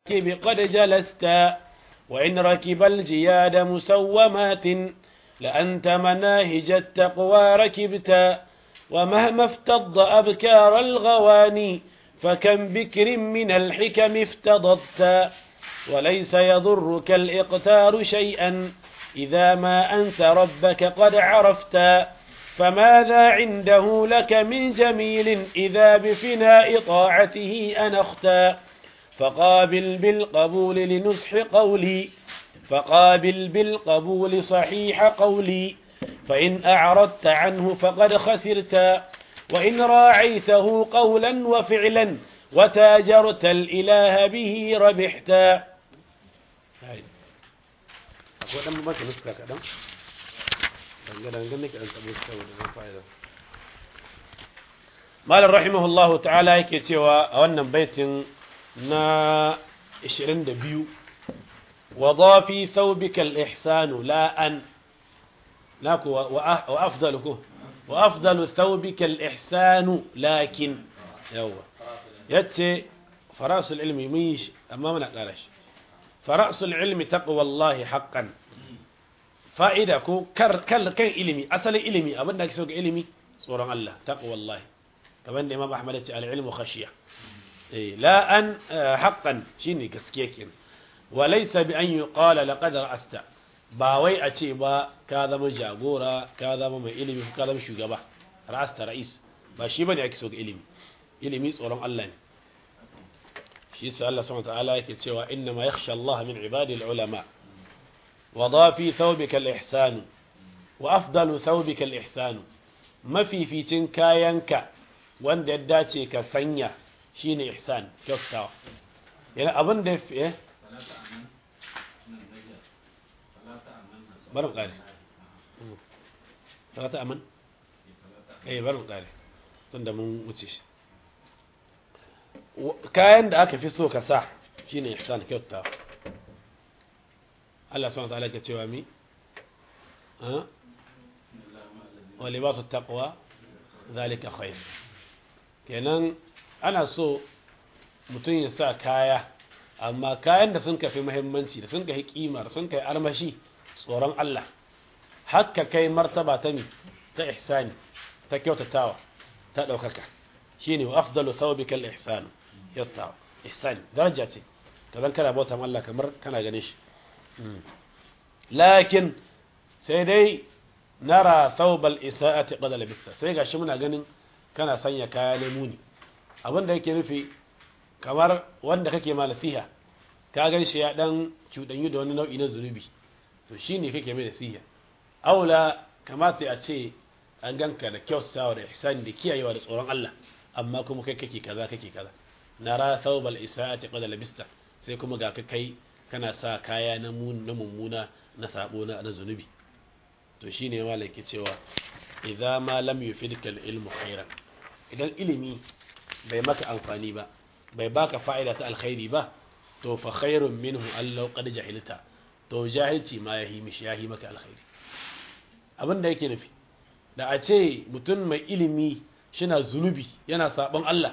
قد جلست وإن ركب الجياد مسومات لأنت مناهج التقوى ركبت ومهما افتض أبكار الغواني فكم بكر من الحكم افتضت وليس يضرك الإقتار شيئا إذا ما أنت ربك قد عرفت فماذا عنده لك من جميل إذا بفناء طاعته أنخت فقابل بالقبول لنصح قولي فقابل بالقبول صحيح قولي فإن أعرضت عنه فقد خسرت وإن راعيته قولا وفعلا وتاجرت الإله به ربحت akwai ɗan baka nuska kaɗan dangadangan nake ɗan taɓo saboda na fa'ida malar rahimahullahu ta'ala yake cewa a wannan baitin na 22 wa fi thawbika al-ihsanu la an naku wa afdaluku wa afdalu thawbika al-ihsanu lakin yawa yace farasul ilmi mun yi shi amma muna ƙara shi farasul ilmi taqwallahi haqqan fa'ida ko kar kan ilimi asalin ilimi abinda ake so ga ilimi tsoron Allah taqwallahi kaman da Imam Ahmad ya ce al-ilmu khashiya eh la an haqqan shine gaskiya kenan wa laysa bi an yuqala laqad ra'asta ba wai a ce ba ka zama jagora ka zama mai ilimi ka zama shugaba ra'asta ra'is ba shi bane ake so ga ilimi ilimi tsoron Allah ne shi sai Allah subhanahu wataala yake cewa inna ma yakhsha Allah min ibadi al-ulama wa dafi thawbika al-ihsan wa afdalu thawbika al-ihsan mafificin kayanka wanda ya dace ka sanya shine ihsan kyautawa yana abin da eh bari kare salata aman eh bari kare tunda mun wuce shi kayan da aka fi so ka sa shine ihsan kyauta Allah subhanahu wa ta'ala ke cewa mi wa libasu taqwa zalika khair kenan ana so mutum ya sa kaya amma kayan da sun kafi muhimmanci da sun kai kima da sun kai armashi tsoron Allah hakka kai martaba ta mi ta ihsani ta kyautatawa ta daukaka shine wa afdalu thawbika al-ihsan yatta ihsan daraja ce kadan kana bauta Allah kamar kana gane shi lakin sai dai nara thawbal isaati qad labista sai gashi muna ganin kana sanya kaya na muni abin da yake nufi kamar wanda kake ma nasiha ka gan shi ya dan cudanyu da wani nau'i na zunubi to shine kake mai nasiha aula kamata a ce an ganka da kyautawa da ihsani da kiyayewa da tsoron Allah amma kuma kai kake kaza kake kaza nara thawbal isaati qad labista sai kuma ga ka kai kana sa kaya na mun na mummuna na sabo na na zunubi to shine malai ke cewa idza ma lam yufidka al-ilmu khairan idan ilimi bai maka amfani ba bai baka fa'ida ta alkhairi ba to fa khairun minhu allau qad jahilta to jahilci ma yahi mishi yahi maka alkhairi abin da yake nufi da a ce mutum mai ilimi shina zunubi yana sabon Allah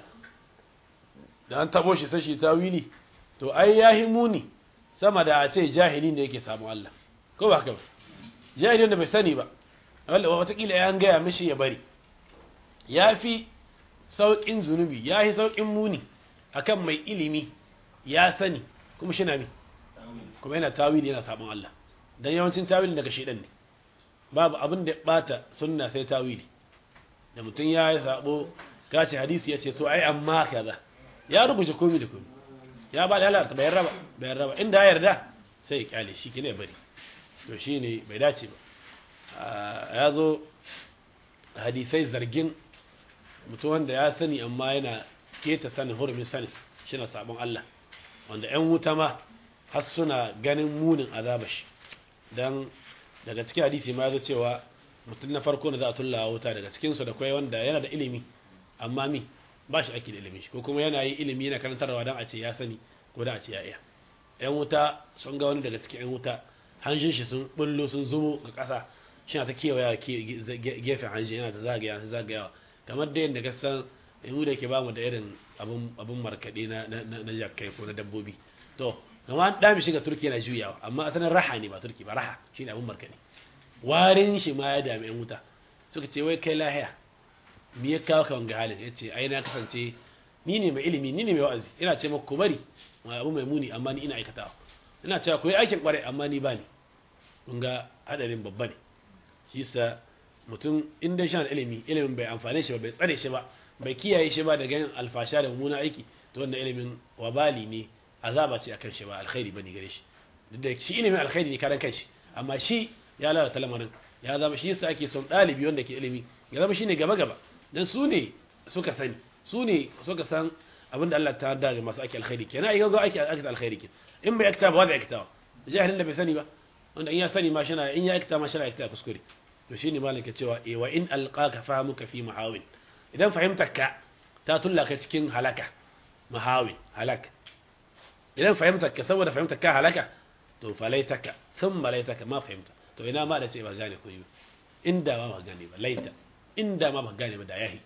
da an tabo shi sashi tawili to ai yahi muni sama da a ce jahili ne yake sabon Allah ko ba haka ba jahili da bai sani ba wanda watakila ya gaya mishi ya bari ya fi sauƙin zunubi ya yi sauƙin muni akan mai ilimi ya sani kuma shi na mi kuma yana tawili yana sabon Allah don yawancin tawili daga shaidan ne babu abin da ya bata sunna sai tawili da mutum ya yi sabo kace hadisi ya ce to ai amma kaza ya rubuce komai da komai ya ba da halarta bayan raba bayan raba inda ya yarda sai ya kyale shi kine bari to shine bai dace ba ya zo hadisai zargin mutum wanda ya sani amma yana keta sanin hurumin sanin shi na sabon Allah wanda 'yan wuta ma har suna ganin munin azaba shi don daga cikin hadisi ma ya cewa mutum na farko da za a tulla wuta daga cikinsu da kwai wanda yana da ilimi amma mi ba shi ake da ilimi shi ko kuma yana yi ilimi yana karantarwa don a ce ya sani ko da a ce ya iya 'yan wuta sun ga wani daga cikin 'yan wuta hanshin shi sun bullo sun zubo ga ƙasa shi na ta kewaya gefen hanshi yana ta zagaya ta zagayawa kamar da yadda kasan mu da ke bamu da irin abun markaɗe na jakai ko na dabbobi to kama an dami shiga turki yana juyawa amma asalin raha ne ba turki ba raha shine abun markani warin shi ma ya dami yan wuta suka ce wai kai lahiya me ya kawo ka wanga halin yace ai na kasance ni ne mai ilimi ni ne mai wa'azi ina ce maka ku bari abu mai muni amma ni ina aikatawa ina cewa ku yi aikin kwarai amma ni ba ni kun ga hadarin babba ne shi yasa mutum in dai shan ilimi ilimin bai amfane shi ba bai tsare shi ba bai kiyaye shi ba daga yin alfasha da mummunan aiki to wannan ilimin wabali ne azaba ce akan shi ba alkhairi bane gare shi duk da shi ilimin alkhairi ne karan kanshi amma shi ya lalata lamarin ya zama shi yasa ake son dalibi wanda ke ilimi ya zama shine gaba gaba dan su ne suka sani su ne suka san abinda Allah ta da masu ake alkhairi kenan ai ga ake ake alkhairi kenan in bai akta ba zai akta jahilin da bai sani ba wanda in ya sani ma shana in ya akta ma shana akta kuskure to shine malaka cewa eh wa in alqaka fahamuka fi muhawin idan fahimtarka ta tullaka cikin halaka muhawin halaka idan fahimtarka saboda fahimtarka halaka to falaitaka thumma laitaka ma fahimta to ina ma da ce ba gane ko yi inda ma ba gane ba laita inda ma ba gane ba da yahi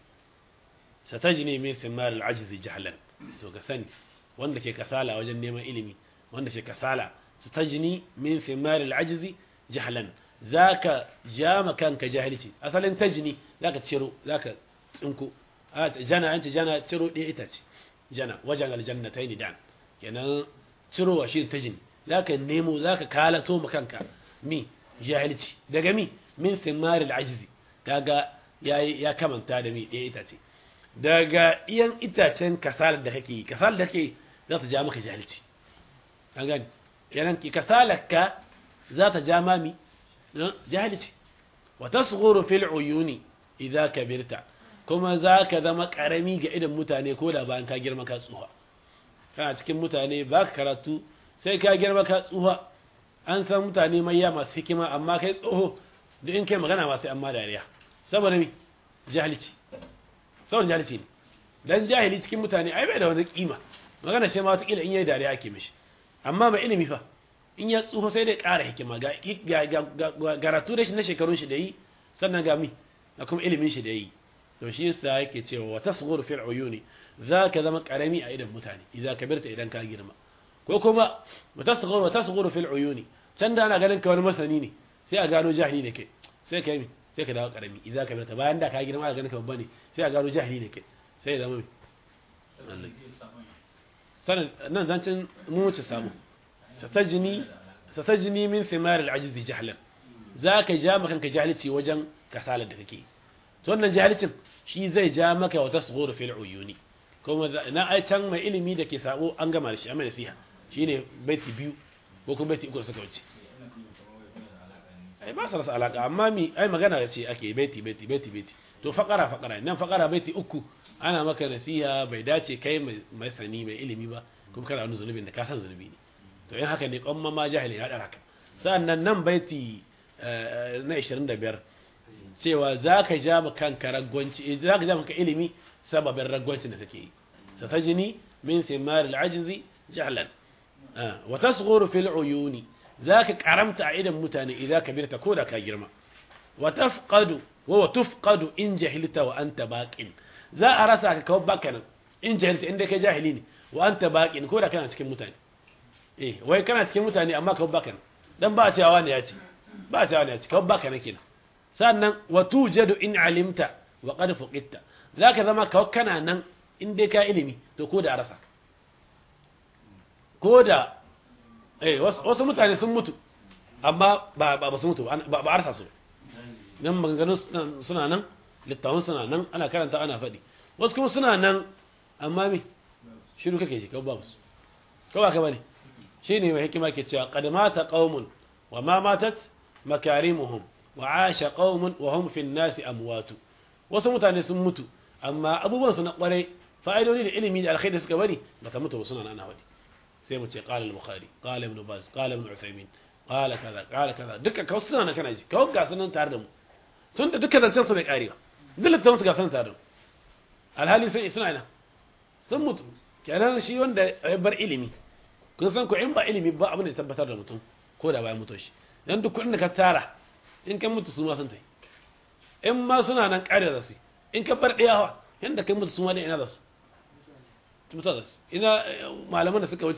satajni min thimar al-ajzi jahlan to ga sani wanda ke kasala wajen neman ilimi wanda ke kasala satajni min thimar al-ajzi jahlan zaka jama kanka jahilci asalin tajni zaka ciro zaka tsinko jana an ce jana ciro ɗaya ita ce jana wajen aljannatayn dan kenan cirowa shi tajni zaka nemo zaka kalato ma kanka mi jahilci daga mi min thimar al-ajzi kaga ya kamanta da mi ɗaya ita ce daga iyan itacen kasalar da kake kasalar da kake za ta ja maka jahilci an gani yanan ki kasalar ka za ta ja mami jahilci wa tasghuru fil uyuni idza kabirta kuma za ka zama karami ga idan mutane ko da bayan ka girma ka tsuha kana cikin mutane ba ka karatu sai ka girma ka tsuha an san mutane mayya masu hikima amma kai tsoho duk in kai magana ma sai amma dariya saboda mi jahilci saboda jahilci ne dan jahili cikin mutane ai bai da wani kima magana shi ma wata kila in yayi dariya ake mishi amma mai ilimi fa in ya tsufa sai dai ƙara hikima ga garatu da shi na shekarun shi da yi sannan ga mi da kuma ilimin shi da yi to shi yasa yake cewa wa tasghuru fil uyuni zaka zama karami a idan mutane idan kabirta idan ka girma ko kuma wa tasghuru wa tasghuru fil uyuni can da ana ganin ka wani masani ne sai a gano jahili ne kai sai ka yi sai ka dawo karami idan ka birta bayan da ka girma a ganin ka babba ne sai a gano jahili ne kai sai ya zama mai sanin nan zancin mu wuce samu satajini satajini min thimar al-ajz jahlan zaka ja maka kanka jahilci wajen kasalar da kake to wannan jahilcin shi zai ja maka wata tasghuru fil uyuni kuma na ai can mai ilimi da ke sabo an gama da shi amma nasiha shine baiti biyu ko kuma baiti uku suka wuce ai ba su rasa alaka amma mi ai magana da ce ake baiti baiti baiti baiti to fakara fakara nan fakara baiti uku ana maka nasiha bai dace kai mai sani mai ilimi ba kuma kana wani zunubin da ka san zunubi ne to in haka ne kwamma ma jahili ya dara ka sannan nan baiti na 25 cewa za ka ja ma kanka ragwanci za ka ja maka ilimi sababin ragwancin da kake yi satajini min thimar al-ajzi jahlan wa tasghuru fil uyuni zaka karamta a idan mutane idan ka birta ko da ka girma wa tafqadu wa tufqadu in jahilta wa anta baqin za a rasa ka kawo baka nan in jahilta inda kai jahili ne wa anta baqin ko da kana cikin mutane eh wai kana cikin mutane amma kawo baka nan dan ba cewa wani ya ce ba cewa wani ya ce kawo baka nan kenan sannan wa tujadu in alimta wa qad fuqitta zaka zama kawo kana nan in dai ka ilimi to ko da a rasa ko da eh wasu mutane sun mutu amma ba ba su mutu ba ba arsa su nan maganganu suna nan littafin suna nan ana karanta ana faɗi wasu kuma suna nan amma me shiru kake shi kawai babu su kawai ka bane shi ne mai hikima ke cewa qad mata qaumun wa ma matat makarimuhum wa asha qaumun wa hum fi nasi amwatu wasu mutane sun mutu amma abubuwan su na kwarai fa'idodi da ilimi da alkhairi suka bari bata mutu ba suna nan ana faɗi sai mu ce qala al-bukhari qala ibn baz qala ibn uthaymin qala kaza qala kaza duka kawai suna nan kana ji kawai ga sunan tare da mu tun da duka zancen su bai karewa duk littafin su ga sunan tare da mu alhali sai suna ina sun mutu kenan shi wanda ya bar ilimi kun san ko in ba ilimi ba abin da tabbatar da mutum ko da bayan mutu shi dan duk kuɗin da ka tara in kan mutu su ma sun tai in ma suna nan kare da su in ka bar ɗayawa yanda kai mutu su ma da ina da su mutu da su ina malaman da suka wuce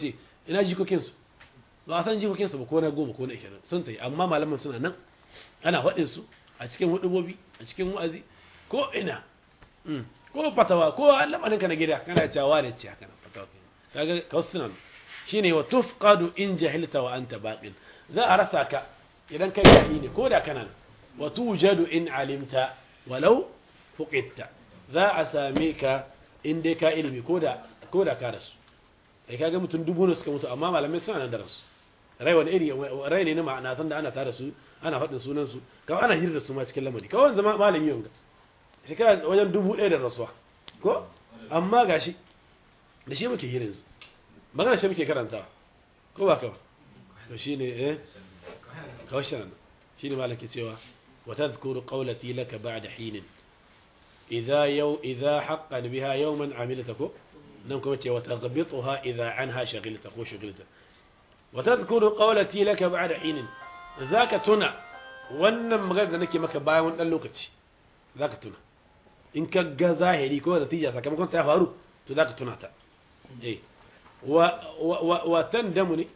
ina jikokin su ba a san jikokin su ba ko na goma ko na ishirin sun tayi amma malaman suna nan ana faɗin su a cikin hudubobi a cikin wa'azi ko ina ko fatawa ko lamarin ka na gida kana cewa ne ce haka fatawa kaga kawsunan shine wa tufqadu in jahilta wa anta baqin za a rasa ka idan kai jahili ne ko da kana wa tujadu in alimta walau fuqidta za a same ka in dai ka ilimi ko da ko da ka rasu kai kaga mutum dubu ne suka mutu amma malamai suna nan da rasu rai wani iri rai ne na ma'ana san da ana tare su ana faɗin sunan su kawai ana hirda su ma cikin lamari kawai zama malami yau shekara wajen dubu ɗaya da rasuwa ko amma gashi da shi muke hirin su magana shi muke karantawa ko ba kawai to shi ne eh kawai shi nan shi ne malaki cewa wa tadhkuru qawlati laka ba'da hinin idza yaw idza haqqan biha yawman amilta ko nan kuma ce wa taghbituha idza anha shaghilta ko shaghilta wa tadhkuru qawlati laka ba'da hinin zaka tuna wannan magana da nake maka bayan wani dan lokaci zaka tuna in ka ga zahiri ko natija sakamakon ta faru to zaka tuna ta eh wa wa wa tandamu ne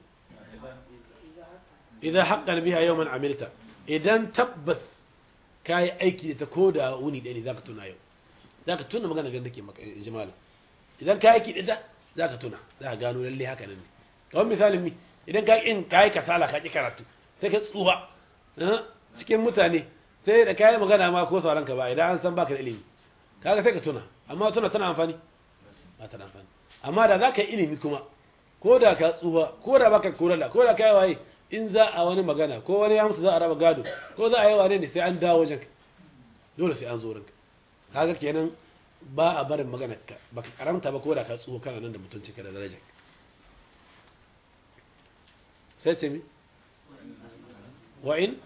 idan haqqan biha yawman amilta idan tabbas kai aiki da ta koda wuni ɗaya ne zaka tuna yau zaka tuna magana da nake maka jama'a idan kai aiki da ta zaka tuna zaka gano lalle haka nan ne kamar misalin mi idan ka in kai kasala ka ki karatu sai ka tsuwa cikin mutane sai da kai magana ma ko sauran ka ba idan an san baka da ilimi kaga sai ka tuna amma tuna tana amfani ba tana amfani amma da zaka yi ilimi kuma ko da ka tsuwa ko da baka korala ko da kai waye in za a wani magana ko wani ya mutu za a raba gado ko za a yi wane ne sai an dawo wajen dole sai an zo ranka kaga kenan ba a barin magana ka baka karamta ba ko da ka tsuwa kana nan da mutunci ka da daraja sai ce mi wa in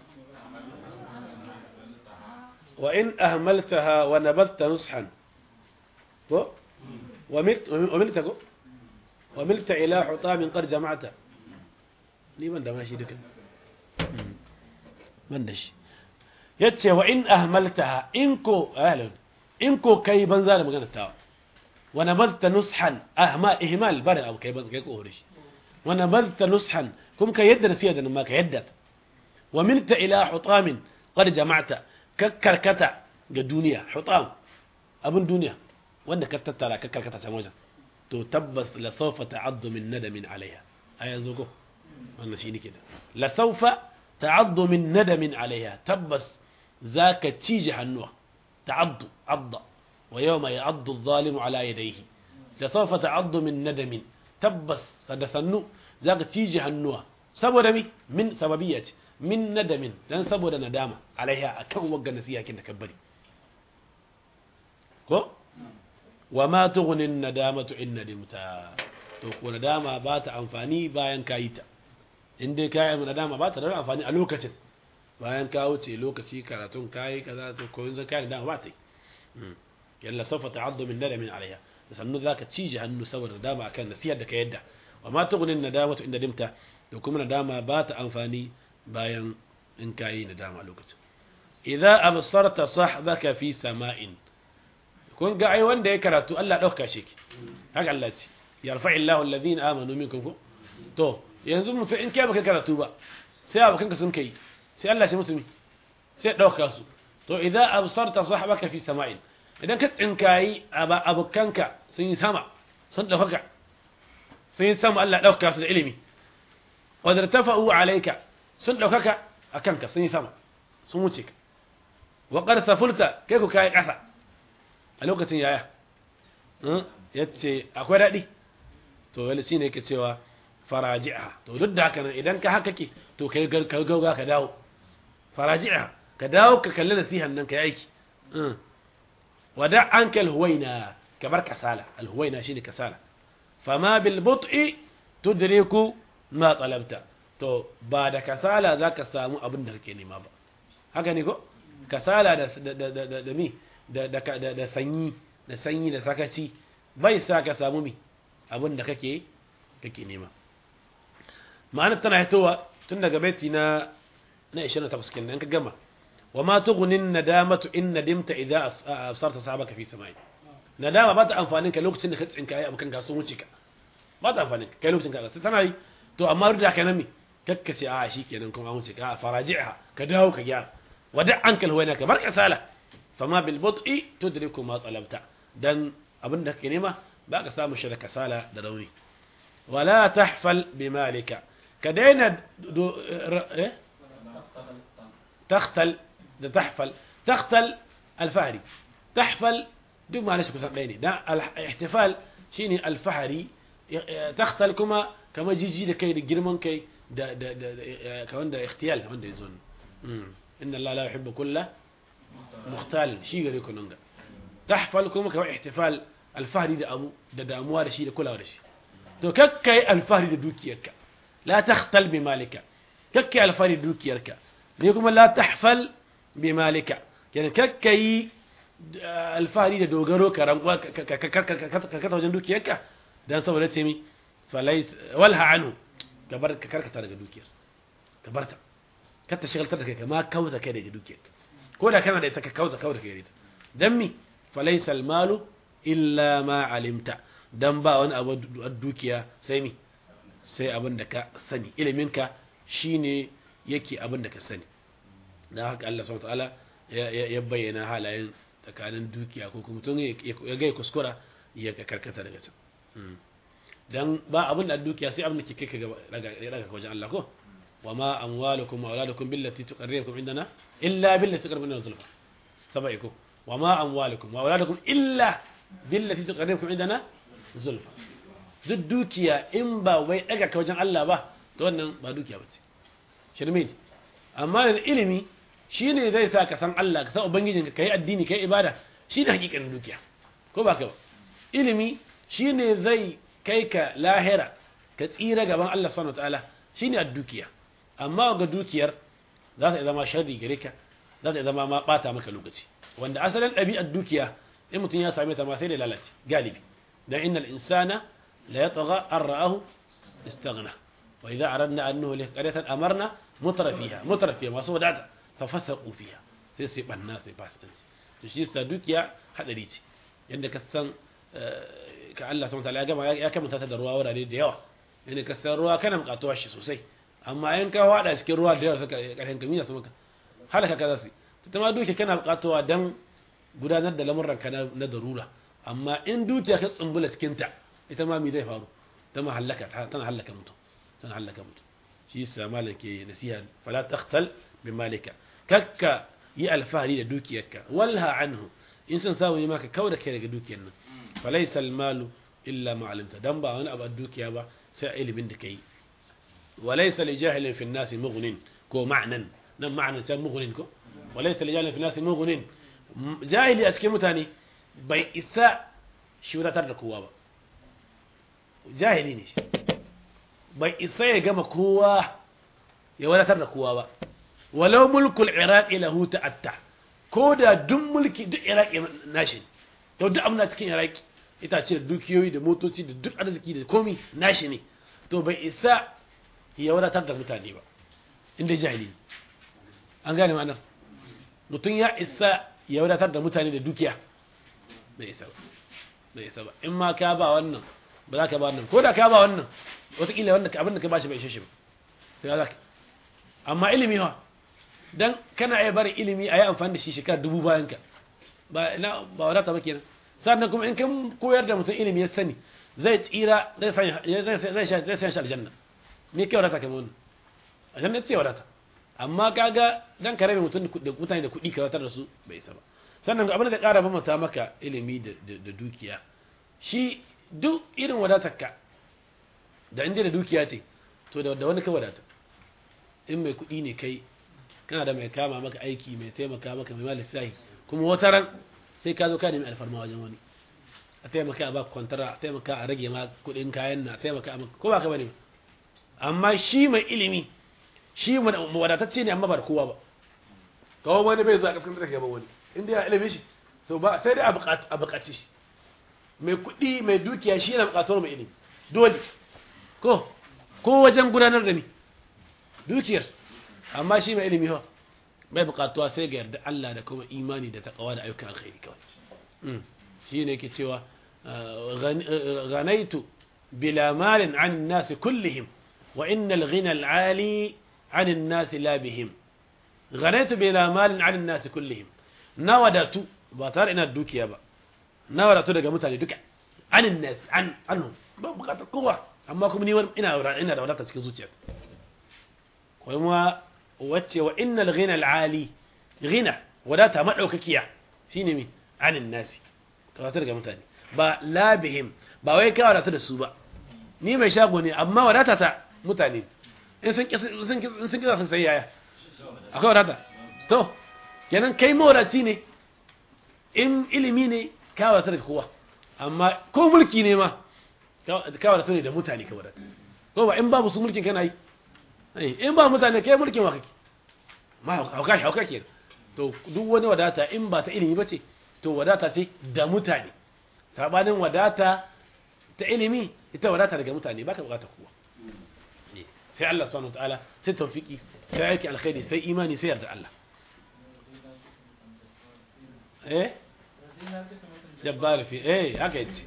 wa in ahmaltaha wa nabatta nushan ko wa milta ko wa milta ila hutamin qad jama'ata ni ban da mashi duka ban da shi yace wa in ahmaltaha in ko ahlan in ko kai banza da magana ta wa nabalta nushan ahma ihmal bari abu kai banza kai ko hore shi wa nabalta nushan kuma ka yadda nasiya da ma ka yadda wa milta ila hutamin qad jama'ta kakkarkata ga duniya hutam abun duniya wanda ka tattara kakkarkata can wajen to tabbas la sawfa ta'addu min nadamin alaiha a yanzu ko wannan shi nake da la sawfa ta'addu min nadamin alaiha tabbas zaka cije hannuwa ta'addu adda wa yawma ya'addu adh-dhalimu ala yadayhi la sawfa ta'addu min nadamin tabbas da sannu zaka cije hannuwa saboda mi min sababiyya ce min nadamin dan saboda nadama alaiha akan wagga nasiha kin da kabbari ko wa ma tughni an-nadamatu in nadimta to ko nadama ba ta amfani bayan kayi ta in dai kayi mu nadama ba ta da amfani a lokacin bayan ka wuce lokaci karatun kayi kaza to ko yanzu kayi nadama ba ta yi yalla sawfa ta'addu min nadamin alaiha da sannu zaka cije hannu saboda nadama akan nasihar da ka yadda wa ma tughni an-nadamatu in nadimta to kuma nadama ba ta amfani bayan in kayi nadama a lokacin idza absarta sahbaka fi sama'in kun ga ai wanda ya karatu Allah dauka shi ki haka Allah ce yarfa illahu alladhina amanu minkum ko to yanzu mutum in kai baka karatu ba sai abokanka sun kai sai Allah shi musulmi sai dauka su to idza absarta sahbaka fi sama'in idan ka tsinkayi abokanka sun yi sama sun dauka sun yi sama Allah dauka su da ilimi wa dartafa'u alayka sun daukaka akanka sun yi sama sun wuce ka wa qad safulta kai ku kai kasa a lokacin yaya yace akwai dadi to wani shine yake cewa faraji'a to duk da haka nan idan ka haka ke to kai ka gauga ka dawo faraji'a ka dawo ka kalli nasihan nan ka yi aiki wada anka alhuwaina ka bar kasala alhuwaina shine kasala fama bil but'i tudriku ma talabta to ba da kasala zaka samu abin da kake nema ba haka ne ko kasala da da da da mi da da da sanyi da sanyi da sakaci bai sa ka samu mi abin da kake kake nema ma'ana tana hitowa tun daga baiti na na 28 kenan ka gama wa ma tughni nadamatu in nadimta idza absarta sahabaka fi samai nadama ba ta amfanin ka lokacin da ka tsinka ai abukan ga sun wuce ka ba ta amfani kai lokacin ka sai tana yi to amma duk da kana mi kakkace a shi kenan kuma an wuce ka faraji'a ka dawo ka gyara wada ankal huwa ka bar kasala fama bil bud'i tudriku ma talabta dan abin da kake nema ba ka samu shi da kasala da rauni wala tahfal bi malika ka daina eh takhtal da tahfal takhtal alfahari tahfal duk ma nashi kusan ɗaya ne dan ihtifal shine alfahari takhtal kuma kamar jiji da kai da girman kai da da da ka wanda ikhtiyal wanda yazo inna allaha la yuhibbu kulla mukhtal shi gare ku nan ga tahfal kuma kamar ihtifal alfahari da abu da damuwa da shi da kulawa da shi to kakkai alfahari da dukiyarka la takhtal bi malika kakkai alfahari da dukiyarka ne kuma la tahfal bi malika kenan kakkai alfahari da dogaro ka rankwa ka kata wajen dukiyarka dan saboda ce mi falais walha anhu ka bar ka karkata daga dukiyar ka barta kar ta shigaltar da kai ma kauta kai daga dukiyar ko da kana da ita ka kauta kauta kai da ita dan mi falaysa almalu illa ma alimta dan ba wani abu dukiya sai mi sai abin da ka sani ilimin ka shine yake abin da ka sani dan haka Allah subhanahu wa ta'ala ya bayyana halayen tsakanin dukiya ko kuma tun ya gai kuskura ya karkata daga can dan ba abin da dukiya sai abin da ke kai ka daga wajen Allah ko wa ma amwalukum wa auladukum billati tuqarribukum indana illa billati tuqarribukum zulfa sabai ko wa ma amwalukum wa auladukum illa billati tuqarribukum indana zulfa duk dukiya in ba wai daga ka wajen Allah ba to wannan ba dukiya bace shirme ne amma ilimi shi ne zai sa ka san Allah ka san Ubangijinka ka yi addini ka yi ibada shi ne hakikanin dukiya ko ba ka ba ilimi shi ne zai kai ka lahira ka tsira gaban Allah subhanahu ta'ala shi ne a dukiya amma ga dukiyar za ta zama sharri gare ka za ta zama ma bata maka lokaci wanda asalin ɗabi'ar dukiya in mutum ya same ta ma sai da lalace galibi dan innal insana la yatgha an ra'ahu istaghna wa idza aradna an nuhlika qaryatan amarna mutrafiha mutrafiha masu wadata fafasaku fiya sai sai banna sai fasikanci to shi yasa dukiya hadari ce yanda ka san ka Allah subhanahu wataala ya gama ya kamanta ta da ruwa wurare da yawa yanda ka san ruwa kana bukatuwa shi sosai amma in ka wada cikin ruwa da yawa suka karshen kamiya su maka halaka ka zasu ta ma dukiya kana bukatuwa dan gudanar da lamurran ka na darura amma in dukiya ka tsumbula cikin ta ita ma me zai faru ta ma halaka tana halaka mutum tana halaka mutum shi yasa malam ke nasiha fala takhtal bimalika kakka yi alfahari da dukiyarka walha anhu in sun samu yi maka kau da kai daga dukiyar nan falaisa almalu illa ma alimta dan ba wani abu dukiya ba sai ilimin da kai walaysa li jahilin fi an-nas mughnin ko ma'nan nan ma'nan sai mughnin ko walaysa li jahilin fi an-nas mughnin jahili a cikin mutane bai isa shi wadatar da kowa ba jahili ne shi bai isa ya gama kowa ya wadatar da kowa ba walau mulkul iraqi lahu ta'atta ko da duk mulki duk iraqi nashi to duk amna cikin iraqi ita ce da dukiyoyi da motoci da duk arziki da komi nashi ne to bai isa ya wadatar da mutane ba inda jahili an gane ma'anar mutum ya isa ya wadatar da mutane da dukiya bai isa ba bai isa ba in ma ka ba wannan ba za ka ba wannan ko da ka ba wannan wataƙila wanda abin da ka ba shi bai ishe shi ba sai za ka amma ilimi ha dan kana iya bari ilimi a yi amfani da shi shekara dubu bayan ka ba na ba wadata ba kenan sannan kuma in kan koyar da mutum ilimi ya sani zai tsira zai zai zai zai shi aljanna me kai wadata kamar wannan aljanna ce wadata amma kaga dan ka rabe mutum da mutane da kuɗi ka watar da su bai isa ba sannan abin da ƙara bambanta maka ilimi da dukiya shi duk irin wadatarka da inda da dukiya ce to da wani ka wadata in mai kuɗi ne kai kana da mai kama maka aiki mai taimaka maka mai mali sahi kuma wata ran sai ka zo ka nemi alfarma wajen wani a taimaka a baka kwantara a taimaka a rage ma kuɗin kayan na a taimaka a maka ko ba ka bane amma shi mai ilimi shi wadatacce ne amma ba da kowa ba kawo wani bai zuwa kaskantar da gaban wani inda ya ilimi shi to ba sai dai a buƙaci shi mai kuɗi mai dukiya shi yana buƙatuwar mai ilimi dole ko ko wajen gudanar da ni dukiyar amma shi mai ilimi ha bai buƙatuwa sai ga yarda Allah da kuma imani da taqwa da ayyukan alkhairi kawai shi ne yake cewa ganaitu بلا مال عن الناس كلهم وإن الغنى العالي عن الناس لا بهم غنيت بلا مال عن الناس كلهم نودت باتار إن الدوكيا با نودت daga mutane duka عن الناس عن عنهم ba bukatar kowa amma kuma ni ina ina da wadata cikin zuciya kuma wacce wa innal ghina al-ali ghina wadata madaukakiya shine mi anin nasi ka wadata daga mutane ba labihim ba wai ka wadata da su ba ni mai shago ne amma wadata ta mutane in sun sun sun kisa sun sai yaya akwai wadata to kenan kai mawadaci ne in ilimi ne ka wadata daga kowa amma ko mulki ne ma ka wadata ne da mutane ka wadata ko ba in babu su mulkin kana yi in ba mutane kai mulkin wa kake ma hauka hauka ke to duk wani wadata in ba ta ilimi bace to wadata ce da mutane sabanin wadata ta ilimi ita wadata daga mutane baka bukata kowa sai Allah subhanahu wataala sai tawfiki sai aiki alkhairi sai imani sai yarda Allah eh jabbar fi eh haka yace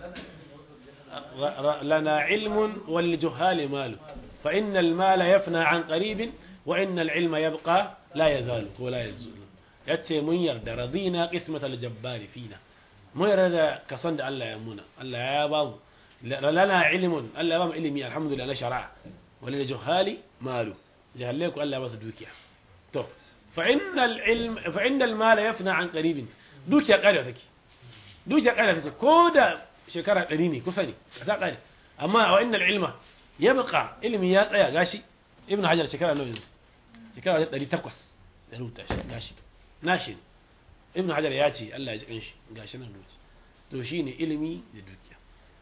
lana ilmun wal juhali malu fa innal mala yafna an qaribin wa innal ilma yabqa la yazalu ko la yazul yace mun yarda radina qismatal jabbari fina mun yarda da kason da Allah ya muna Allah ya ba mu lana ilmun Allah ya ba mu ilimi alhamdulillah na shari'a wal juhali malu jahalle ku Allah ya ba su dukiya to fa innal ilm fa innal mala yafna an qaribin dukiya kada take dukiya kada take ko da shekara 100 ne kusa ne ta kare amma wa innal ilma yabqa ilmi ya tsaya gashi ibnu hajar shekara nawa yanzu shekara 800 da rubuta shi gashi nashi ibnu hajar ya ce Allah ya ji kanshi gashi nan rubuci to shine ilimi da dukiya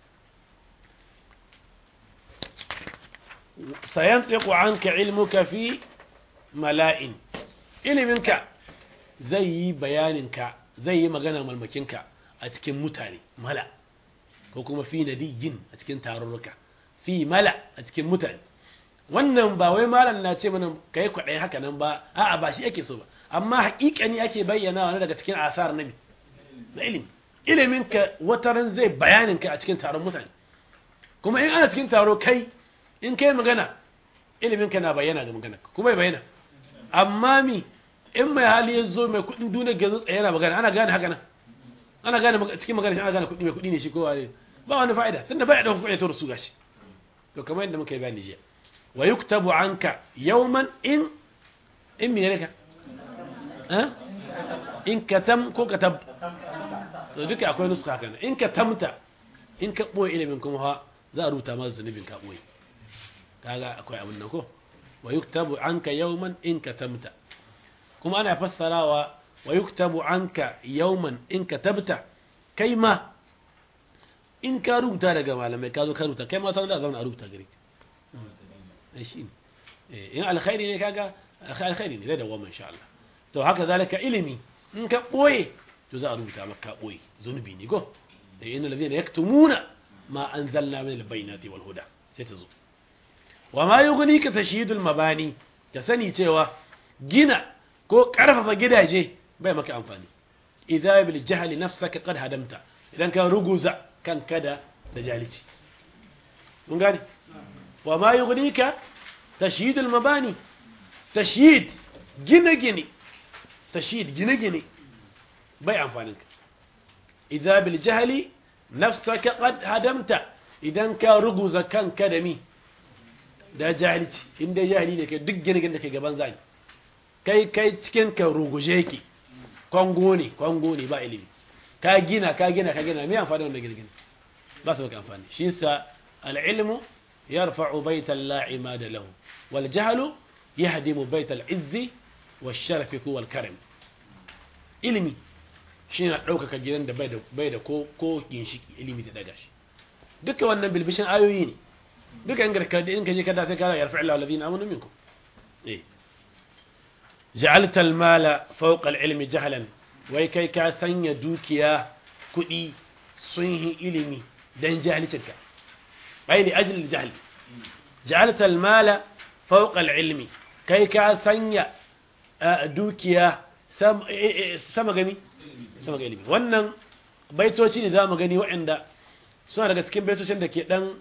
sayantiqu anka ilmuka fi mala'in iliminka zai yi bayaninka zai yi magana malmakinka a cikin mutane mala ko kuma fi nadiyin a cikin tarurruka fi mala a cikin mutane wannan ba wai malam na ce mana kai kwaɗai haka nan ba a'a ba shi ake so ba amma haƙiƙani ake bayyana wani daga cikin asar nabi na ilimi ilimin ka wataran zai bayanin ka a cikin taron mutane kuma in ana cikin taro kai in kai magana ilimin ka na bayyana ga magana kuma ya bayyana amma mi in mai hali ya zo mai kuɗin duniya ga zo tsaye yana magana ana gane haka nan ana gane cikin magana shi ana gane kuɗi mai kuɗi ne shi kowa ne ba wani fa'ida tunda bai da kuɗi ya tura su gashi to kamar yadda muka yi bayani jiya wa yuktabu anka yawman in in me ka in katam ko katab to duka akwai nuska kana in katamta in ka boye ilimin kuma ha za a rubuta masa zunubin ka boye kaga akwai abin nan ko wa yuktabu anka yawman in katamta kuma ana fassarawa wa yuktabu anka yawman in katabta kai ma in ka rubuta daga malamai ka zo ka rubuta kai ma ta da zauna a rubuta gare ka shi ne in alkhairi ne kaga alkhairi ne zai dawama insha Allah to haka zalika ilimi in ka boye to za a rubuta maka boye zunubi ne go da inna ladina yaktumuna ma anzalna min albayinati wal huda sai ta zo wa ma yughnika tashyidul mabani ka sani cewa gina ko karfafa gidaje bai maka amfani idza bil jahli nafsaka qad hadamta idan ka ruguza kanka da da jalici mun gane wa ma yughnika tashyidul mabani tashyid gine gine tashyid gine gine bai amfanin ka idza bil jahli nafsaka qad hadamta idan ka ruguza kanka da mi da jahilci inda jahili ne kai duk gine gine da ke gaban zani kai kai cikin ka ruguje yake kwango ne kwango ne ba ilimi ka gina ka gina ka gina me amfani wannan gine gine ba su maka amfani shi yasa al-ilmu yarfa'u baytan la imada lahu wal jahlu yahdimu baytal izzi wash sharafi wal karam ilimi shi na ɗaukaka gidan da bai da ko ko ginshiki ilimi ta daga shi duka wannan bilbishin ayoyi ne duka in garka in kaje kada sai kana yarfa Allah alladhina amanu minkum eh ja'alta al-mala fawqa al-ilmi jahlan wai kai ka sanya dukiya kudi sun yi ilimi dan jahilcinka bai li ajli al-jahl ja'alta al-mala fawqa al-ilmi kai ka sanya dukiya sama gani sama ga ilimi wannan baitoci ne za mu gani waɗanda suna daga cikin baitocin da ke ɗan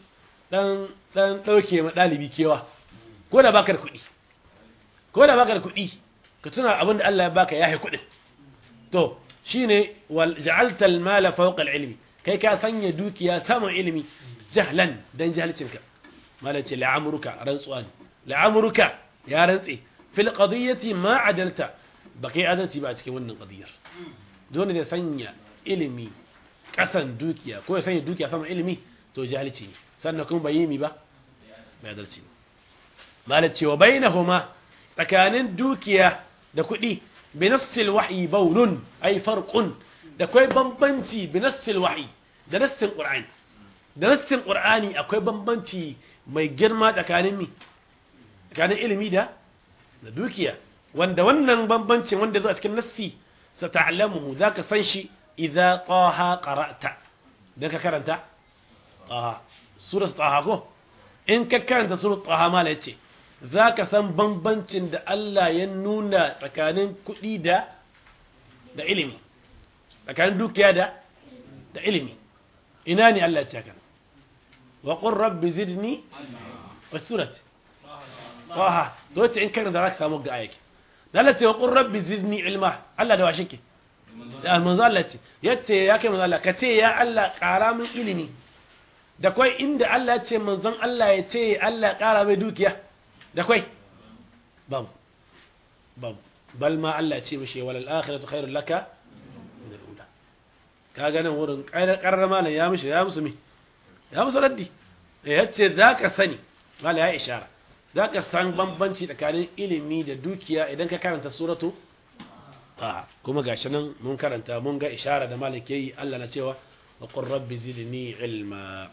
dan dan dauke ma dalibi kewa ko da baka da kuɗi ko da baka da kuɗi ka tuna abin da Allah ya baka yahi kuɗin to shine wal ja'alta al mala fawqa al ilmi kai ka sanya dukiya saman ilimi jahlan dan jahilcinka malace la'amruka rantsuwa ne la'amruka ya rantse fil qadiyati ma adalta bakai adalci ba a cikin wannan qadiyar dole ne sanya ilimi kasan dukiya ko ya sanya dukiya saman ilimi to jahilci ne sannan kuma bai yi mi ba bai adalci ne malace wa bainahuma tsakanin dukiya da kuɗi binassil wahyi baulun ay farqun da kai bambanci binassil wahyi da nassin qur'ani da nassin qur'ani akwai bambanci mai girma tsakanin mi tsakanin ilimi da da dukiya wanda wannan bambancin wanda zo a cikin nassi sata'lamuhu zaka san shi idza taha qara'ta dan ka karanta taha surah taha ko in ka karanta surah taha mala yace za ka san bambancin da Allah ya nuna tsakanin kuɗi da da ilimi tsakanin dukiya da da ilimi ina ne Allah ya ce wa qur rabbi zidni wasurat waha to ce in kana da zaka samu ga ayake da Allah ce wa qur rabbi zidni ilma Allah da washe ke da manzo Allah ce yace ya kai manzo Allah ka ce ya Allah ƙara min ilimi da kai inda Allah ya ce manzon Allah ya ce Allah ƙara mai dukiya da kwai babu babu bal ma Allah ce mishi walal akhiratu khairul laka min al-ula kaga nan wurin karar malam ya mishi ya musu mi ya musu raddi eh yace zaka sani mala ya ishara zaka san bambanci tsakanin ilimi da dukiya idan ka karanta suratu a kuma gashi nan mun karanta mun ga ishara da malik yayi Allah na cewa wa qur rabbi zidni ilma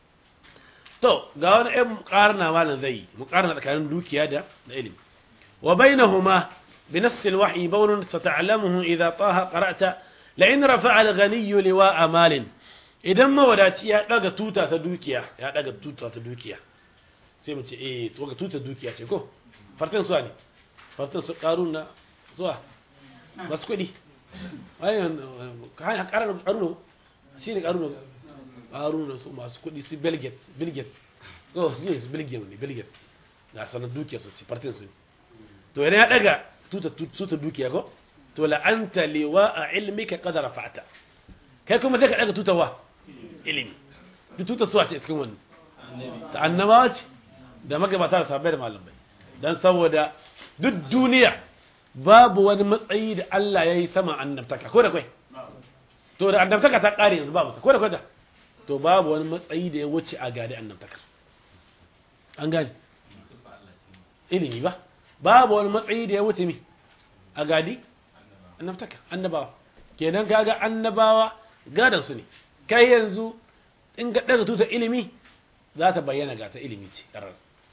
to ga wani ɗan muƙarna malam zai yi muƙarna tsakanin dukiya da da ilimi wa bainahuma bi nassil wahyi bawnun sata'lamuhu idza taha qara'ta la in rafa'a al-ghani liwa'a malin idan mawadaci ya daga tuta ta dukiya ya daga tuta ta dukiya sai mu ce eh to ga tuta dukiya ce ko fartan suwa ne fartan su karuna zuwa bas kudi ayan kan karuna karuna shine karuna haruna su masu kuɗi su belgate belgate oh su ne su belgium ne belgate na sanar dukiya su ce partin su to idan ya daga tuta tuta dukiya ko to la'anta liwa a ilmika qad rafa'ta kai kuma sai ka daga tutawa ilimi duk tuta su a ce cikin wannan ta annabawa ce da magabata da sahabbai da malamai dan saboda duk duniya babu wani matsayi da Allah ya yi sama annabtaka ko da kai to da annabtaka ta kare yanzu babu ko da kai to babu wani matsayi da ya wuce a gadi annabtakar an gani ilimi ba babu wani matsayi da ya wuce mi a gadi annabtakar annabawa kenan kaga annabawa gadan su ne kai yanzu in ga daga tuta ilimi za ta bayyana ga ta ilimi ce karar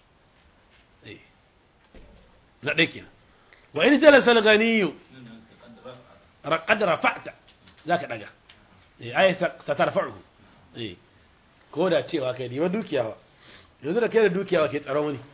na ɗaya kenan wa in jalasa al-ghaniyu qad rafa'ta zaka daga eh ayata ta tarfa'u eh ko da cewa kai riba dukiya ba yanzu da kai da dukiya ba ke tsaron wani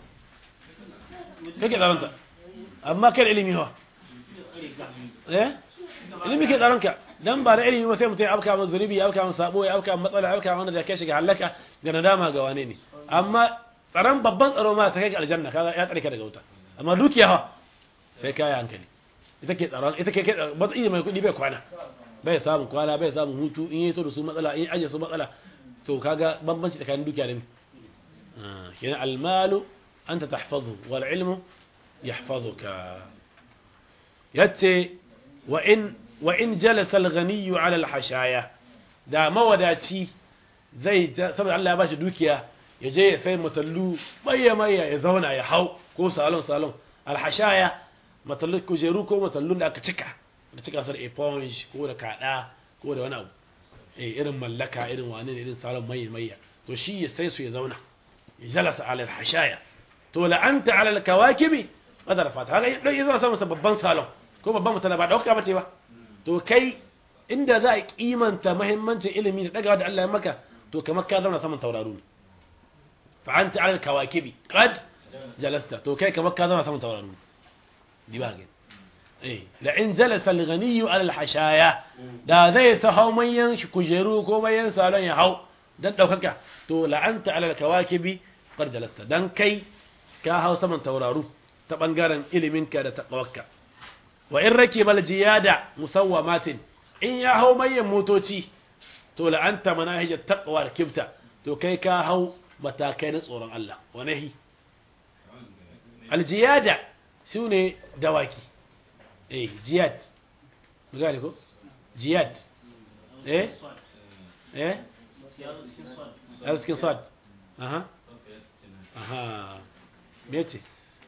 kake tsaron ta amma kai da ilimi ba eh ilimi ke tsaron ka dan ba da ilimi ba sai mutum ya afka masa zunubi ya afka masa sabo ya afka masa matsala ya afka wanda da kai shiga halaka ga nadama ga wane ne amma tsaron babban tsaro ma ta kai ga aljanna kaga ya tsare ka daga wuta amma dukiya fa sai kai hankali ita ke tsaron ita ke matsayi mai kuɗi bai kwana bai samun kwana bai samun hutu in yi to da su matsala in aje su matsala to kaga bambanci tsakanin dukiya da mi kenan almalu anta tahfazu wal ilmu yahfazuka yace wa in wa in jalasa al-ghani ala al-hashaya da mawadaci zai saboda Allah ya bashi dukiya ya je ya sai matallu bayya mayya ya zauna ya hau ko salon salon al-hashaya matallu kujeru ko matallun da aka cika da cika su da eponge ko da kada ko da wani abu eh irin mallaka irin wani ne irin salon mayya mayya to shi ya sai su ya zauna ya jalasa ala al-hashaya to la anta ala al-kawakibi madar fata haka dan yazo sa masa babban salon ko babban mutana ba dauka bace ba to kai inda za a kimanta muhimmancin ilimi da dagawa da Allah ya maka to kamar ka zauna saman tauraro ne fa anta ala al-kawakibi qad jalasta to kai kamar ka zauna saman tauraro ne di ba gani eh la in jalasa al-ghani ala al-hashaya da zai sa hau manyan shi kujeru ko manyan salon ya hau dan daukaka to la'anta ala kawakibi qad jalasta dan kai ka hau saman tauraru ta bangaren iliminka da taqwakka wa in rakibal jiyada musawwamatin in ya hau mayan motoci to la'anta manahijat taqwa da kibta to kai ka hau matakai na tsoron Allah wa nahi aljiyada sune dawaki eh jiyad gane ko jiyad eh eh هذا سكين صاد اها اها بيتي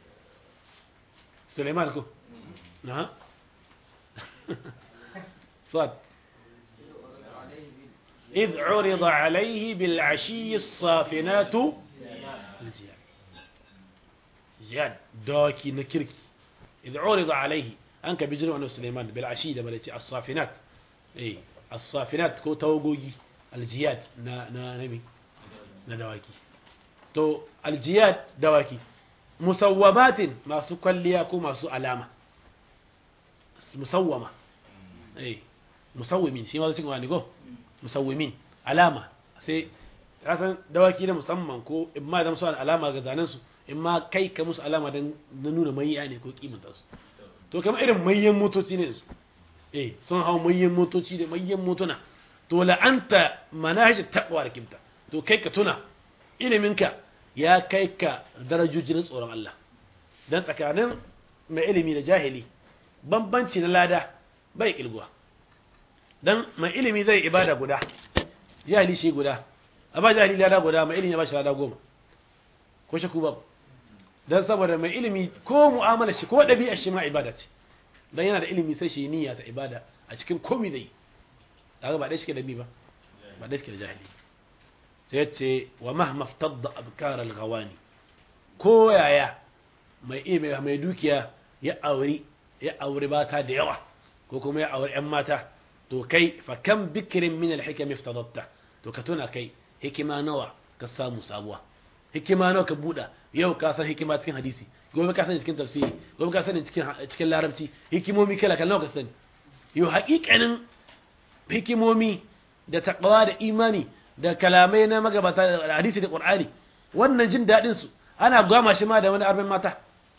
سليمان كو اها صاد إذ عرض عليه بالعشي الصافنات الجياد جياد دوكي نكركي إذ عرض عليه أنك بيجروا أنه سليمان بالعشي ده ملتي الصافنات إيه الصافنات كو توقوي الجياد نا نا نبي na dawaki to aljiyad dawaki musawwamatin masu kwalliya ko masu alama musawwama eh musawwimin shi ma cikin wani go musawwimin alama sai kasan dawaki na musamman ko in ma da musu alama ga zanen su in ma kai ka musu alama dan na nuna mayya ne ko kimanta su to kamar irin mayyan motoci ne su eh sun hau mayyan motoci da mayyan motuna to la'anta manhaj taqwa da kimta to kai ka tuna iliminka ya kai ka darajojin tsoron Allah dan tsakanin mai ilimi da jahili bambanci na lada bai kilguwa dan mai ilimi zai ibada guda jahili shi guda a ba jahili lada guda mai ilimi ya ba shi lada goma ko shaku babu dan saboda mai ilimi ko mu'amala shi ko ɗabi'a shi ma ibada ce dan yana da ilimi sai shi niyya ta ibada a cikin komai zai kaga ba dai shi da bi ba ba dai shi da jahili sai ce wa mahma ftadda abkar al-ghawani ko yaya mai ilimi mai dukiya ya auri ya auri bata da yawa ko kuma ya auri ƴan mata to kai fa kam bikrin min al-hikam iftadatta to ka tuna kai hikima nawa ka samu sabuwa hikima nawa ka buɗa yau ka san hikima cikin hadisi gobe ka sani cikin tafsiri gobe ka sani cikin cikin larabci hikimomi kala kala nawa ka sani yau haƙiƙanin hikimomi da taqwa da imani da kalamai na magabata da hadisi da qur'ani wannan jin dadin su ana gwama shi ma da wani arbin mata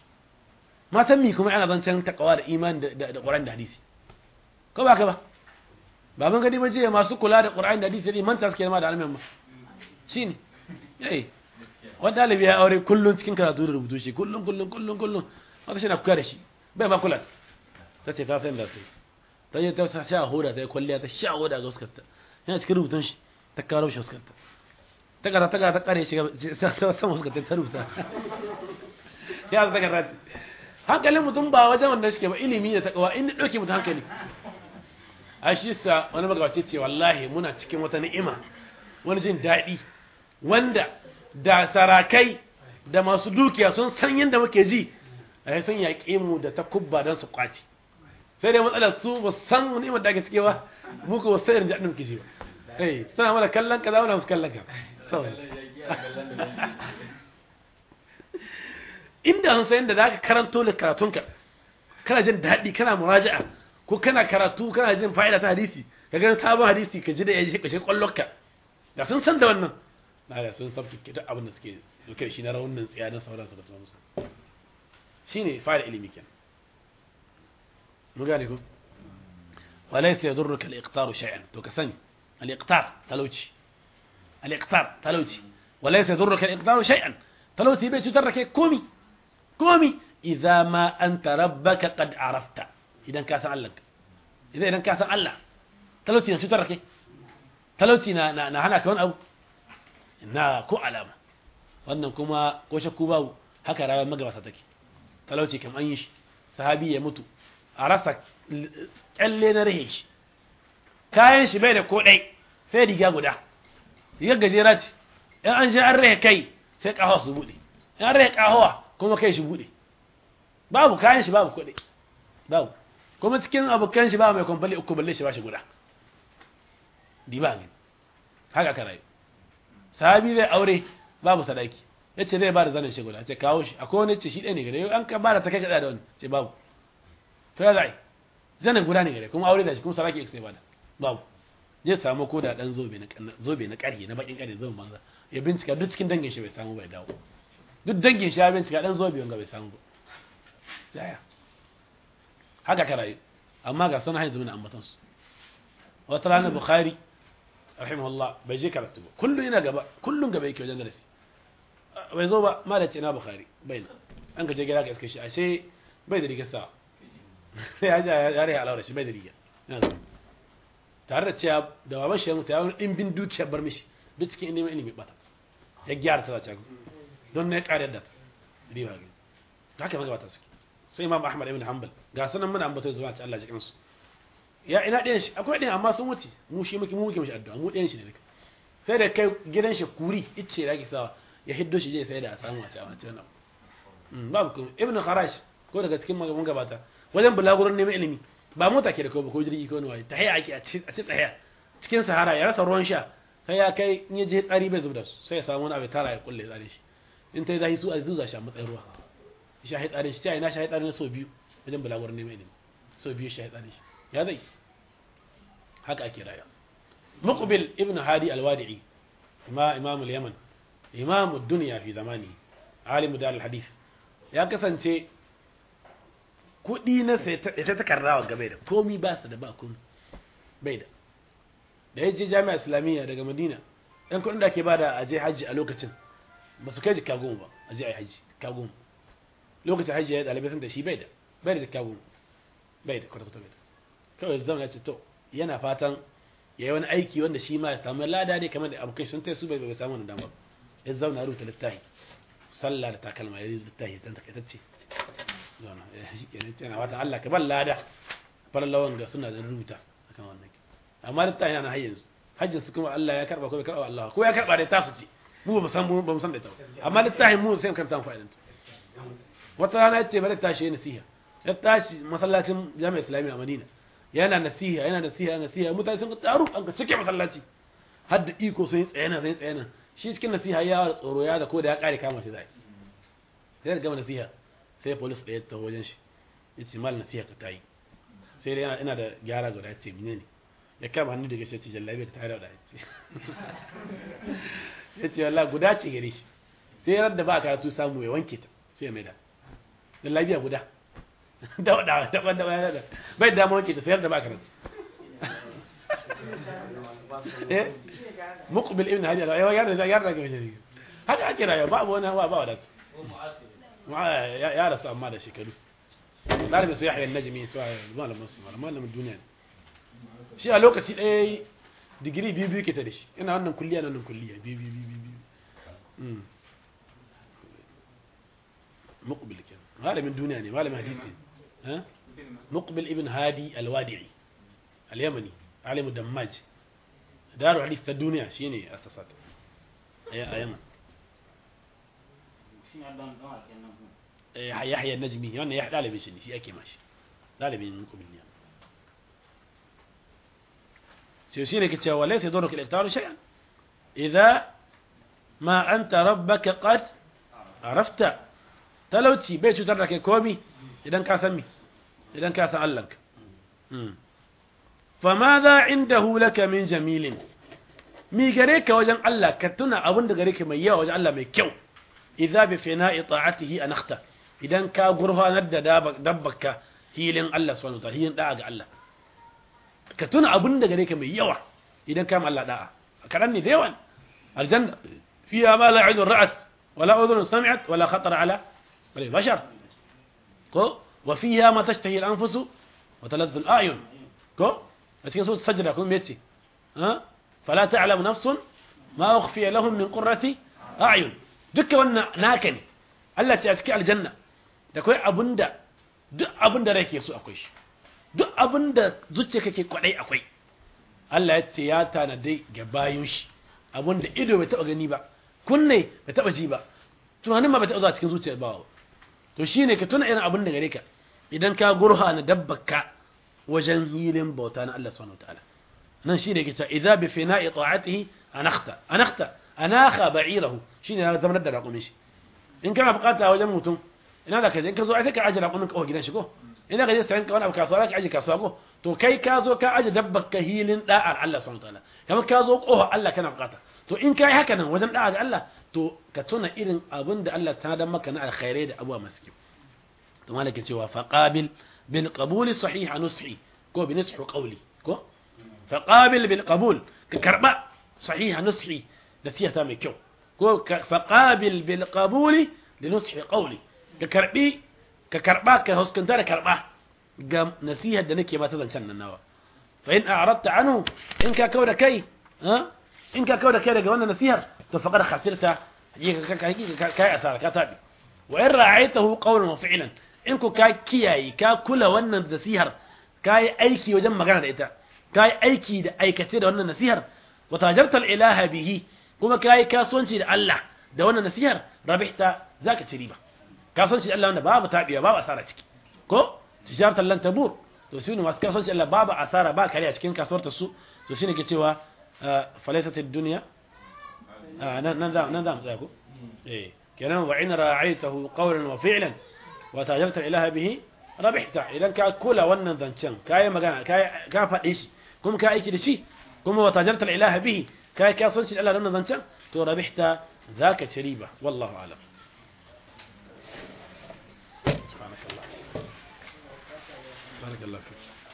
matan mi kuma ana zancen taqwa da imani da da qur'ani da hadisi ko ba ka ba baban gadi mace masu kula da qur'ani da hadisi ne manta suke ma da almin ma shine eh wani dalibi ya aure kullun cikin karatu da rubutu shi kullun kullun kullun kullun haka shi na kuka da shi bai ma kula ta ce ta san da sai ta je ta sha hoda ta yi kwalliya ta sha hoda ga uskarta yana cikin rubutun shi ta karo shi uskarta ta kara ta kara ta kare shi ta sama uskarta ta rubuta ya ta kara ta hankalin mutum ba wajen wanda shi ke ba ilimi da takawa in ɗauke mutum hankali a shi sa wani magabaci ce wallahi muna cikin wata ni'ima wani jin daɗi wanda da sarakai da masu dukiya sun san yadda muke ji a sun yaƙe mu da ta kubba don su kwaci sai dai matsalar su ba san ni'imar da ake cike ba mu ko sai irin da muke ji ba eh suna mana kallon kaza muna musu kallon ka inda an san yadda zaka karanto da karatunka kana jin daɗi kana muraja'a ko kana karatu kana jin fa'ida ta hadisi ka ga sabon hadisi ka ji da ya ji kashe kwallonka da sun san da wannan na da sun san duk abin da suke duke shi na raunin tsiya na sauransu da sauransu shine fa'ida ilimi kenan mun gane ko walaysa yadurruka al-iqtar shay'an to ka sani al-iqtar talauci al-iqtar talauci walaysa yadurruka al-iqtar shay'an talauci bai cutar da kai komi komi idza ma anta rabbaka qad arafta idan ka san Allah idan idan ka san Allah talauci na cutar da kai talauci na na hana ka wani abu na ko alama wannan kuma ko shakku babu haka rayuwar magabata take talauci kam an yi shi sahabi ya mutu a rasa kyalle na rahe shi kayan shi bai da ko ɗai sai riga guda rigar gajera ce in an sha an rahe kai sai ƙahawa su buɗe in an rahe ƙahawa kuma kai shi buɗe babu kayan shi babu kuɗi babu kuma cikin abokan shi ba mai kwamfali uku balle shi ba shi guda diba ne haka ka rayu sahabi zai aure babu sadaki ya ce zai ba da zanen shi guda ce kawo shi akwai wani ce shi ɗaya ne gare an ka ba da ta kai kaɗa da wani ce babu to ya za'i zanen guda ne gare kuma aure da shi kuma sadaki sai ba da babu zai samu ko da dan zobe na zobe na ƙarhe na bakin ƙarhe zobe manza ya bincika duk cikin dangin shi bai samu bai dawo duk dangin shi ya bincika dan zobe wanga bai samu ba yaya haka ka rayu amma ga sunan hanyar zumuna ambatan su wata rana bukhari rahimahullah bai je karatu ba kullum yana gaba kullum gaba yake wajen darasi bai zo ba ma da ce na bukhari bai na an ka je gida ka iske shi ashe bai da rigar sa sai ya ja ya rai alawar shi bai da riga yana zo tare da cewa da baban shi ya mutu ya wani ɗimbin dukiyar bar mishi duk cikin ilimin ilimi bata ya gyara ta zace don ne ƙare da ta riba ga haka magabata suke sai imam ahmad ibn hanbal ga sanan muna ambato zuwa ta Allah ya kansu ya ina ɗayan shi akwai ɗayan amma sun wuce mu shi muke mu muke mishi addu'a mu ɗayan shi ne duka sai da kai gidan shi kuri icce da ake sawa ya hiddo shi je sai da a samu a ci a wancan nan babu kuma ibn kharash ko daga cikin magaban gabata wajen bulagurin neman ilimi ba mota ke da ko ko jirgi ko wani waye tahiya ake a ci tahiya cikin sahara ya rasa ruwan sha sai ya kai in ya je tsari bai zubda su sai ya samu wani abu tara ya kulle tsare shi in ta yi zahi su a zuza shi a matsayin ruwa shahi tsare shi ta ina shahi tsare na so biyu wajen bulagurin neman ilimi so biyu shahi tsare shi ya zai haka ake raya muqbil ibn hadi alwadi'i ma imam al-yaman imam ad-dunya fi zamani alim dal al-hadith ya kasance kudi na sai ta takarrawa gabe da komi ba su da ba komi bai da da yaje jami'a islamiyya daga madina ɗan kudin da ke bada a je haji a lokacin ba su kai jikka goma ba a je a yi haji jikka goma lokacin haji ya ɗalibai sun da shi bai da bai da jikka goma bai da kwata-kwata bai da kawai zama ya ce to yana fatan ya yi wani aiki wanda shi ma ya samu lada ne kamar da abokai sun tai su bai bai samu wani damar ya zauna rubuta littafi sallah da takalma ya yi littafi dan takaitacce zauna ya shi kenan yana fatan Allah ka ban lada bar lawan ga suna da rubuta akan wannan amma littafi yana hayyan su hajjin su kuma Allah ya karba ko bai karba Allah ko ya karba da tasu ce mu ba san mu ba mu san da ita amma littafi mu sai karanta mu fa'idan wata rana ya ce bari tashi ya nasiha ya tashi masallacin jami'a islamiyya a Madina yana nasiha yana nasiha yana nasiha mutane sun taru an ka cike masallaci har da iko sun yi tsayana sun yi tsayana shi cikin nasiha ya da tsoro ya da ko da ya kare kama shi zai sai da gama nasiha sai police ɗaya ta wajen shi ya ce mal nasiha ka tayi sai dai yana ina da gyara guda ya ce mene ne ya kama hannu daga shi ce jallabi ka tare da ya ce ya ce wallah guda ce gare shi sai ran da ba karatu samu ya wanke ta sai ya maida jallabiya guda da da daban daban da bai da wanke ta sayar da ba karatu eh muqbil ibn hadi ya ya ya ya ga shi haka ake rayuwa babu wani hawa ba wadatu ya rasu amma da shekaru ɗalibin su yahya najmi su malamin su malamin duniya shi a lokaci ɗaya digiri biyu biyu ke ta da shi ina wannan kulliya nan kulliya biyu biyu biyu biyu muqbil kenan malamin duniya ne malamin hadisi ha muqbil ibn hadi alwadi'i al-yamani alim dammaj daru hadith ta duniya shine asasat a yaman yahya najmi wannan ya dalibin shi ne shi ake mashi dalibin muqbil ne sai shine ke cewa laysa yadurruka al-iftar shay'an idza ma anta rabbaka qad arafta talauci bai cutar da kai komi idan ka san mi idan ka san Allahnka fa ma za indahu laka min jamilin mi gare ka wajen Allah ka tuna abin da gare ka mai yawa wajen Allah mai kyau idza bi fina'i ta'atihi anakhta idan ka gurfanar da dabbaka hilin Allah subhanahu wa ta'ala hilin da'a ga Allah ka tuna abin da gare ka mai yawa idan ka Allah da'a kadan ne da yawan aljanna fiha ma la 'ainun ra'at wala udhun sami'at wala khatara ala البشر كو وفيها ما تشتهي الأنفس وتلذ الأعين كو بس كده صوت السجدة كون بيتي ها فلا تعلم نفس ما أخفي لهم من قرة أعين دك وانا ناكني الله تأتكي على الجنة da kai abinda duk abinda rai ke so akwai shi duk abinda zuciya kake kwadai akwai Allah ya ce ya tanadai ga bayin shi abinda ido bai taba gani ba kunne bai taba ji ba tunanin ma bai taba zuwa cikin zuciyar ba to shine ka tuna irin abin da gare ka idan ka gurha na dabbaka wajen hilin bauta na Allah subhanahu wataala nan shine ke cewa idza bi fina'i ta'atihi anakhta anakhta anakha ba'irahu shine ya zama da raƙumin shi in kana bukata wajen mutum ina da kaje in ka zo ai sai ka aje raƙumin ka gidan shi ko ina ka je sayan ka wani abu kasuwa ka aje kasuwa ko to kai ka zo ka aje dabbar ka hilin da'ar Allah subhanahu wataala kamar ka zo kofa Allah kana bukata to in kai haka nan wajen da'a ga Allah to ka tuna irin abin da Allah ta dan maka na alkhairai da abuwa masu kyau to malakin cewa faqabil bil qabul sahih nushi ko bi nishu qawli ko faqabil bil qabul ka karba sahih nushi da siyata mai kyau ko faqabil bil qabul li nushi qawli ka karbi ka karba ka huskanta da karba ga nasihar da nake mata zancen nan nawa fa in a'radta anhu in ka kauda kai ha in ka kauda kai daga wannan nasihar to faqad khasirta hakika kai asara ka tabi wa in ra'aytahu qawlan wa fi'lan in ku ka kiyaye ka kula wannan nasihar kai aiki wajen magana da ita kai aiki da aikace da wannan nasihar wa tajarta al-ilaha bihi kuma kai kasuwanci da Allah da wannan nasihar rabihta zaka ci riba kasuwanci da Allah wanda babu tabiya babu asara ciki ko tijaratan lan tabur to shi ne masu kasuwanci Allah babu asara ba kare a cikin kasuwar ta su to shine ke cewa falaysat ad-dunya nan nan za nan za mu tsaya ko eh kenan wa in ra'aytahu qawlan wa fi'lan wa tajarta ilaha bihi rabihta idan ka kula wannan zancen kai magana kai ka faɗi shi kuma ka aiki da shi kuma wa tajarta ilaha bihi kai kasuwanci da Allah da wannan zancen to rabihta zaka ci riba wallahu a'lam سبحانك الله بارك الله فيك